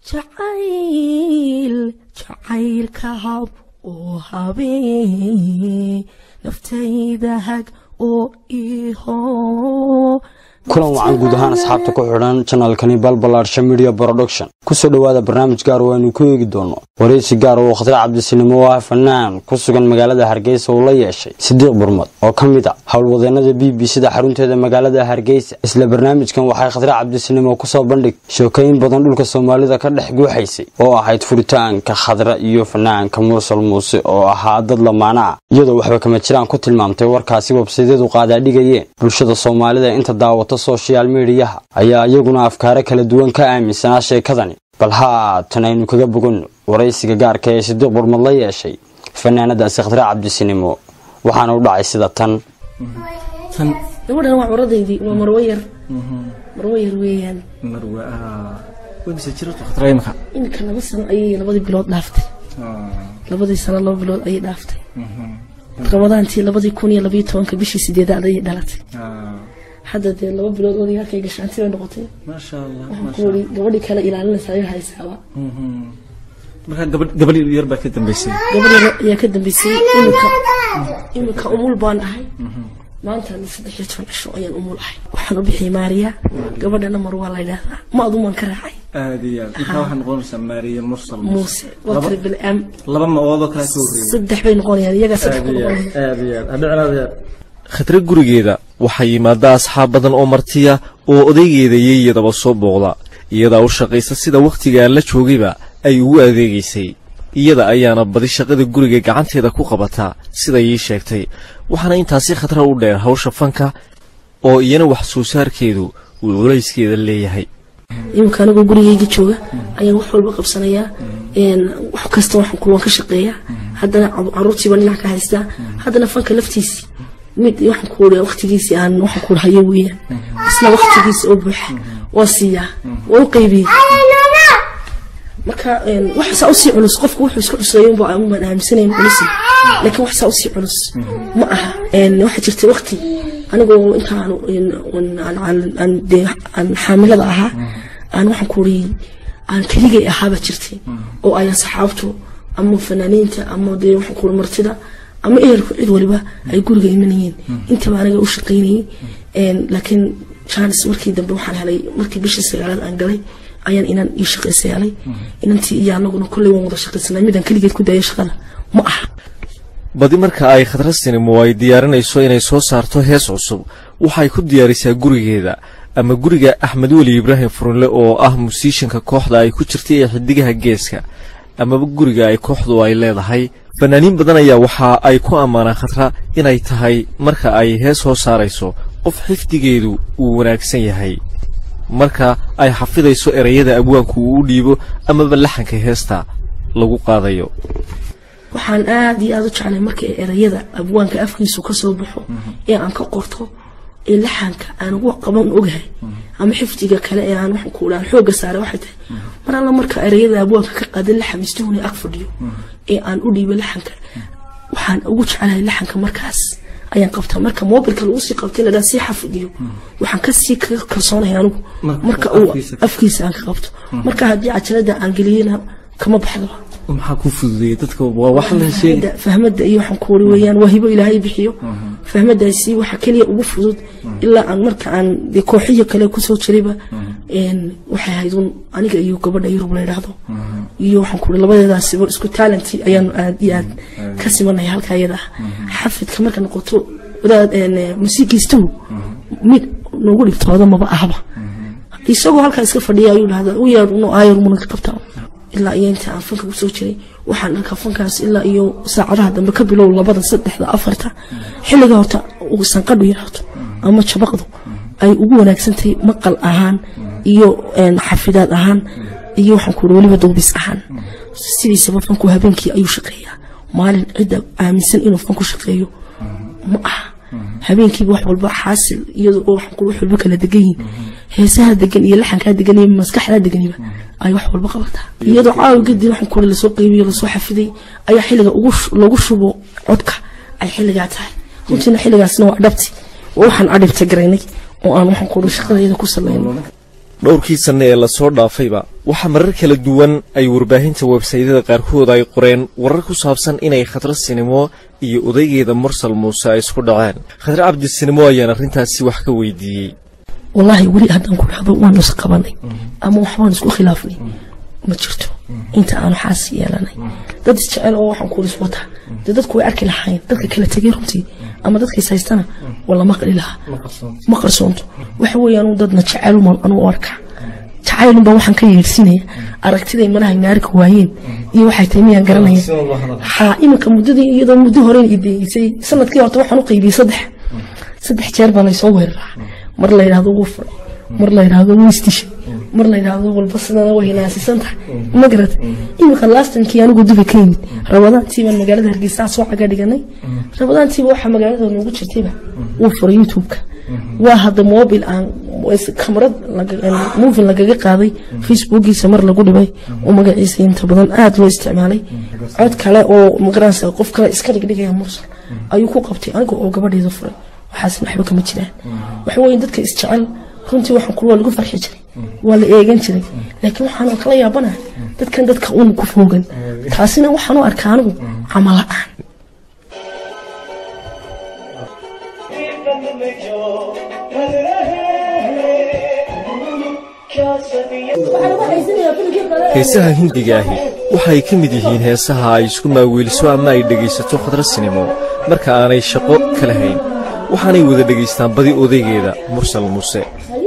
jacayl jacaylka hab oo habeen naftayda hag oo iho kulan wacan guud ahaan asxaabta ku xidhan janalkani balbalaarsha media production kusoo dhowaada barnaamij gaar oo aynu ku eegi doono wareysi gaar oo khatar cabdisinimo oo ah fanaan ku sugan magaalada hargeysa uu la yeeshay sidiiq burmad oo ka mid a howlwadeenada b b c da xarunteeda magaalada hargeysa isla barnaamijkan waxay khatar cabdisinimo kusoo bandhig sheekooyin badan dhulka soomaalida ka dhex guuxaysay oo ahayd furitaanka khadra iyo fanaanka mursal muuse oo ahaa dad lamaana ah iyadoo waxba kama jiraan ku tilmaamtay warkaasi websaydyadu qaadaadhigayeen bulshada soomaalida inta daawata soshal mediyaha ayaa iyaguna afkaaro kala duwan ka aaminsanaa sheekadani bal haatan aynu kaga boganno waraysiga gaarka ee sidiiq burmad la yeeshay fanaanadaasi khadra cabdisinimo waxaana u dhacay sida tan gabadhan waa curadaydii waa marwo yar marwo yar weeyaan marwe webse jirto khatra imika iminka laba sano ayay labadii bilood dhaaftay labadii sano laba bilood ayay dhaaftay ramadaantii labadii kun iyo labayo tobanka bishii sideedaad ayay dhalatay hadda dee laba bilood odayaalkay gashaanti bay noqotay maasha allah waxaan ku wari gabadhii kale ilaalinaysa ayaa haysaaba marka gabadh gabadh yar baa ka dambeysay gabadh yar ayaa ka dambeysay iminka iminka umul baan ahay maanta saddex iyo toban cisho ayaan umul ahay waxaan u bixiyay maariya gabadhana mar waa la yidhaahdaa ma adumaan ka raacay aad iyo aad intaa waxaa noqonaysaa maariya mursal muuse waa tiri bilcam laba ma-oodoo kale ka horreeyay saddex bay noqonayaan iyagaa saddex ku noqonayaan aad iyo aad hadhicnaad khadre gurigeeda waxaa yimaada asxaab badan oo martiya oo odaygeeda yeeyadaba soo booqda iyadaa u shaqaysa sida wakhtigaa la joogayba ay ugu adeegaysay iyada ayaana badi shaqada guriga gacanteeda ku qabataa siday ii sheegtay waxaana intaasi khatra u dheer hawsha fanka oo iyana wax soo saarkeedu uu culayskeeda leeyahay iminka anigoo gurigayga jooga ayaan wax walba qabsanayaa wax kasta waxaan kulwan ka shaqeeyaa haddana caruurtiiba dhinac ka haystaa haddana fanka laftiisii mid waxaan ku wariyaa waqtigiisii aan waxaan ku hayo weeyaan isla waqtigiisa oo buuxa waa siiyaa waa u qaybiyey marka wax saa usii culus qofku wuxuu isku cusleeyo unbaa unbaan aaminsanayn culus laakiin wax saa usii culus ma aha waxaa jirtay waqti anigoo intaan aan xaamilada ahaa aan waxaan ku wariyey aan keligay ahaabaa jirtay oo ay asxaabtu ama fanaaniinta ama dee waxaan ku martida ama ehelku cid waliba ay guriga imanayeen intaba aniga u shaqaynayay laakiin jaanis markii dambe waxaan helay markii bishii sagaalaad aan galay ayaan inaan ii shaqaysa helay inantii iyo anaguna kolley waan wada shaqaysanaa midaan keligeed ku daaya shaqada ma aha badi marka ay khadra sinimo ay diyaarinayso inay soo saarto hees cusub waxay ku diyaarisaa gurigeeda ama guriga axmed weli ibraahim furunle oo ah musiishanka kooxda ay ku jirtay ee xidigaha geeska amaba guriga ay kooxdu ay leedahay fanaaniin badan ayaa waxa ay ku ammaanaan khatra inay tahay marka ay hees soo saarayso qof xifdigeedu uu wanaagsan yahay marka ay xafidayso ereyada abwaanku uu u dhiibo amaba laxanka heesta lagu qaadayo waxaan aada iyo aada u jeclay marka ereyada abwaanka afkiisu ka soo baxo ee aan ka qorto ee laxanka aan ugu qaban ogahay ama xifdiga kale ee aan waxaan ku aan xoogga saaray waxay tahay mar alla marka ereyada abwaanka ka qaadan laxan istuhuna ag fadhiyo ee aan u dhiibo laxanka waxaan ugu jeclahay laxanka markaas ayaan qabtaa marka mobilka lagu sii qabtay ladhaa sii xafidiyo waxaan kasii kaga kalsoonaya anigu marka uu afkiisa aan ka qabto marka haddii cajalada aan geliyena kama baxdo maxaa ku fududeeyay dadka waa wax la sheegay fahmada iyo waxaan ku wari weeyaan waa hibo ilaahay bixiyo fahmadaasi waxa keliya ugu fudud ilaa aan marka aan dee kooxiyo kale kusoo jirayba waxay ahayd un aniga iyo gabadha yurub la yidhaahdo iyo waxaan ku wari labadeedaasiba isku taalanti ayaanu aad iyo aad ka simanaya halka iyada ah xafidka marka noqoto wadaad musiikiistuhu mid noogu dhibtooda maba ahba isagoo halkaa iska fadhiya ayuu dhahdaa u yeer unu aayar muna ka qabtaa ilaa iyo inta aan fanka kusoo jiray waxaan arkaa fankaas ilaa iyo saacadaha dambe ka bilow labada saddexda afarta xilliga horta uu sanqadhu yaraato ama jabaqdu ay ugu wanaagsantahay maqal ahaan iyo xafidaad ahaan iyo waxaan ku weliba duubis ahaan sidiisaba fanku habeenkii ayuu shaqeeyaa maalin cidda aaminsan inuu fanku shaqeeyo ma aha habeenkiiba wax walba xaasil iyadoo oo waxaan ku wax walba kala degan yihiin heesaha degan iyo laxankaa degan iyo maskaxdaa deganiba ay wax walba qabataa iyadoo caawa kadib waxaan ku lasoo qeybiyo lasoo xafiday ayaa xilliga lagu shubo codka ay xilligaa tahay runtiina xilligaasna waa dhabti waxaan adhibta garaynay oo aan waxaan ku shaqadeeda ku sameynay dhowrkii sanne ee lasoo dhaafayba waxaa marar kala duwan ay warbaahinta websaydyada qaarkood ay qoreen warar ku saabsan inay khadra sinimo iyo odaygeeda mursal muuse ay isku dhaceen khadre cabdi sinimo ayaan arrintaasi wax ka weydiiyey wallaahi weli haddaan ku dhahdo waanu is qabanay ama waxbaan isku khilaafnay ma jirto inta aanu xaas yeelanay dad isjecel oo waxaan kuulis wata dee dadku way arki lahayn dadka kala tegay runtii ama dadkiis haystana waa lama qali lahaa ma qarsoonto waxa weeyaan dadna jeceluman anuu arka jacaylunbaa waxaan ka yeedhsinaya aragtiday malaha naarka waayeen iyo waxay tahay miyaan garanaya haa iminka muddadii iyadoo muddo horen ideysay sanadkii horta waxaan u qaybiyey saddex saddex jeer baa laysoo weeraraa mar la yidhahdo wuu furay mar la yidhahdo wuu istishay mar la yidhahdo walba sidana way hinaasisan tahay ma garata iminka laastankii anigu duba ka yimid rabadaantii baan magaalada hargeysa soo caga dhiganay rabadaantiiba waxaa magaalada noogu jirtayba wuu furay youtube-ka waa hadda mobil aan kamarad movin lagaga qaaday facebookiisa mar lagu dhibay oo magaciisa inta badan aada loo isticmaalay cod kale oo magaranaysa qof kale iska dhigdhigaya mursal ayuu ku qabtay aniga oo gabadheeda furay waxaasna waxba kama jiraan waxa weeye dadka isjecel runtii waxaan kula waa lagu farxi jiray waa la eegan jiray laakiin waxaan kala yaabanaha dadkan dadka uun ku foogan taasina waxaan u arkaa anigu camal la-aan heesaha hindiga ahi waxay ka mid yihiin heesaha ay isku maaweeliso ama ay dhegaysato khadra sinimo marka aanay shaqo kala hayn waxaanay wada dhegaystaan badi odaygeeda mursal muuse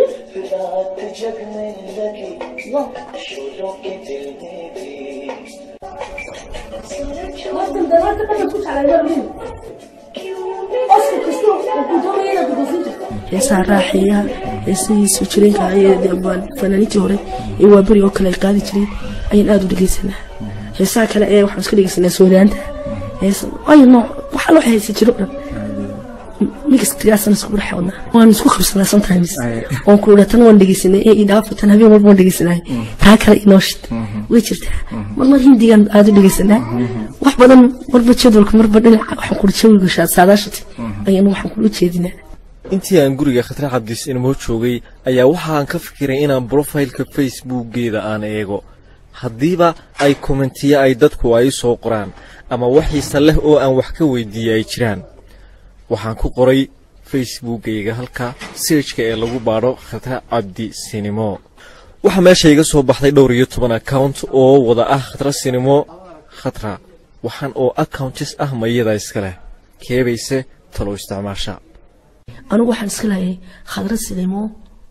heesaha raaxeeyaha heesihiisu jireenka fanaaniintii hore ee waaberi oo kale ay qaadi jireen ayaan aada u dhegeysanaa heesaha kale ee waxaan iska dhegeysanaa soodaanta ay nooc waxaa loo heesa jiro dhan migastigaasana isku dhex wadnaa waan isku qabsanaa sometimes waan ku idhaa tan waan dhegeysanay ee idhaafa tan habeen walba waan dhegeysanay taa kale inoo shid way jirtaa mar mar hindigan aada u dhegeysanaa wax badan marba jadwalka marba dhinaca waxaan kula jawiga saadaashati ayaan waxaan kula jeedinaa intii aan guriga khatre cabdis inmoo joogay ayaa waxaan ka fikiray inaan brofaylka facebookgeeda aan eego haddiiba ay kommentiye ay dadku ay soo qoraan ama waxiise leh oo aan wax ka weydiiyey ay jiraan waxaan ku qoray facebookkayga halka seejka ee lagu baadho khatre cabdi sinimo waxaa meesha iga soo baxday dhowr iyo toban account oo wada ah khatra sinimo khatra waxaan oo accountis ah mayada iska leh keebayse talo isticmaasha anigu waxaan iska laayay khadra silimo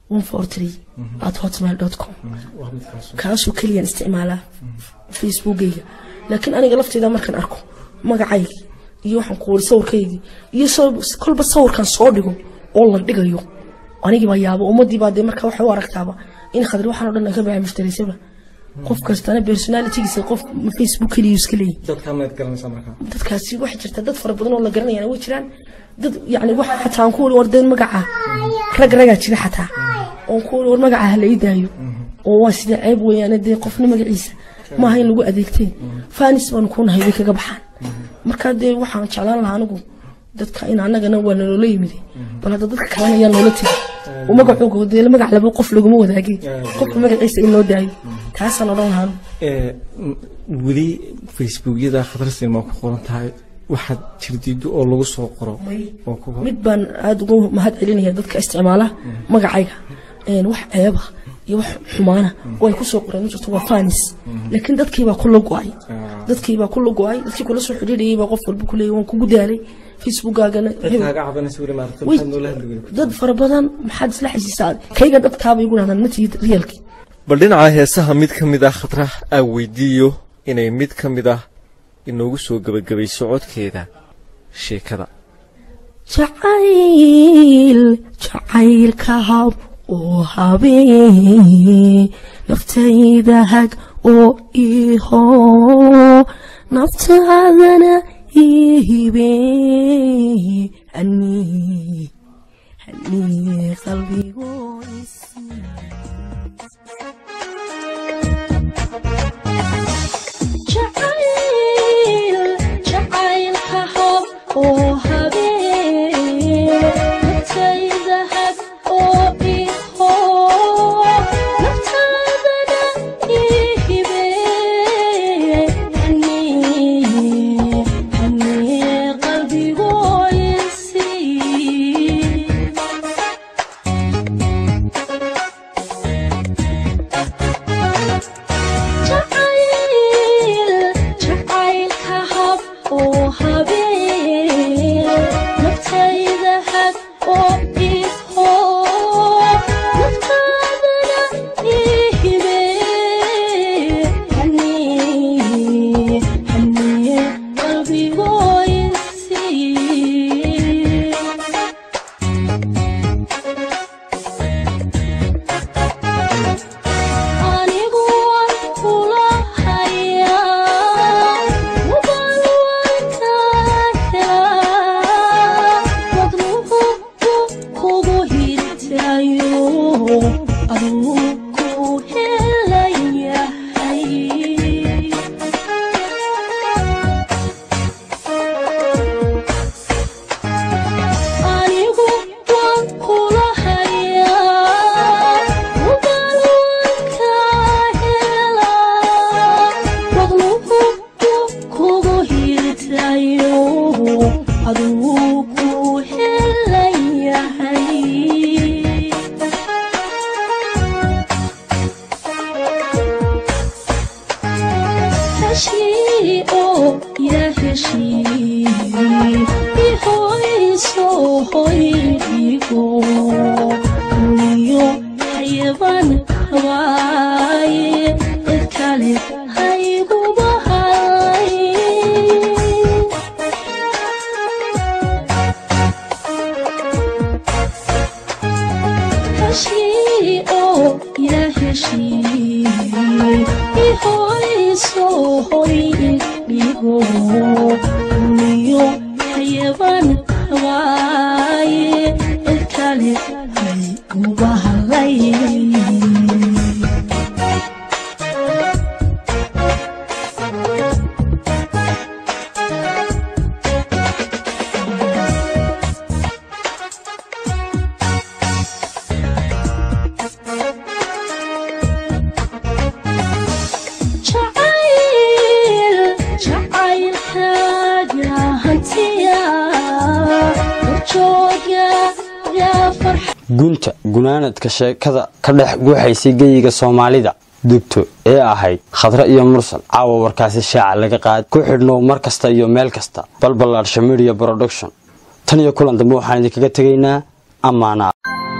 at hotmail com kaasoo keliyaan isticmaalaa facebookgayga laakiin aniga lafteyda markaan arko magacayga iyo waxaan ku wari sawirkaygii iyo kolba sawirkan soo dhigo oo la dhigayo anigiibaa yaabo ummadiibaa dee markaa waxay u aragtaaba in khadri waxaan o dhan ay ka baxay mushtaraysaba qof kastana personalitygiisa qof facebook keliya iska leeyahy dadkaasi waxay jirtaa dad fara badan oo la garanayana way jiraan dad yani wax xataa aan ku wari war dee magaca rag ragaa jira xataa oon ku wari war magaca hala ii daayo oo waa sidee ceeb weeyaane dee qofna magaciisa maaha in lagu adeegteen fanis baanu kuu nahay way kaga baxaan markaa dee waxaan jeclaan lahaa anigu dadka in annagana waa naloola yimid bal hadda dadka kalena ayaa noola tegi oo magacooga dee magac laba qof laguma wadaagay qofka magaciisa in loo daayo taasaan odhan lahaa weli facebookyada khadra sinima ku qoran tahay waxaad jirdiido oo lagu soo qoro mid baan aada ugu mahad celinaya dadka isticmaala magacayga wax ceeba iyo wax xumaana oo ay kusoo qoreen ma jirto waa fanis laakiin dadkiibaa kula go-ay dadkiibaa kula go-ay dadkii kula soo xidhiidhayay baa qof walba kuleeyay waan kugu daalay facebookaagana dad fara badan maxaad isla xisiisaa kayga dhabtaaba igu dhahdaan matihid riyalkii bal dhinaca heesaha mid ka mid ah khatra aan weydiiyo inay mid ka mid ah inoogu soo gebagabayso codkeeda sheekada jacayl jacaylka hab oo habeen naftayda hag oo iho naftaadana ihibe hani hani qalbigoisi Yeah. aduu ku helan yahay heshii oo yaa heshii ihoyso hoydhigo uniyo xayaban hawaaye cid kale hayguba hay heshii oo yaa heshii ihoyso hoydhigo uniyo xayaban hawaaye cid kale hayguba halay jacayl jacaylkaaga hantiya horjooga yaa farxa gunta gunaanadka sheekada ka dhex guuxaysay geyiga soomaalida dugto ee ahayd khadre iyo mursal caawa warkaasi shaaca laga qaad ku xidhnow mar kasta iyo meel kasta balbalaarsha media production tan iyo kulan dambe waxaan idinkaga tegaynaa ammaana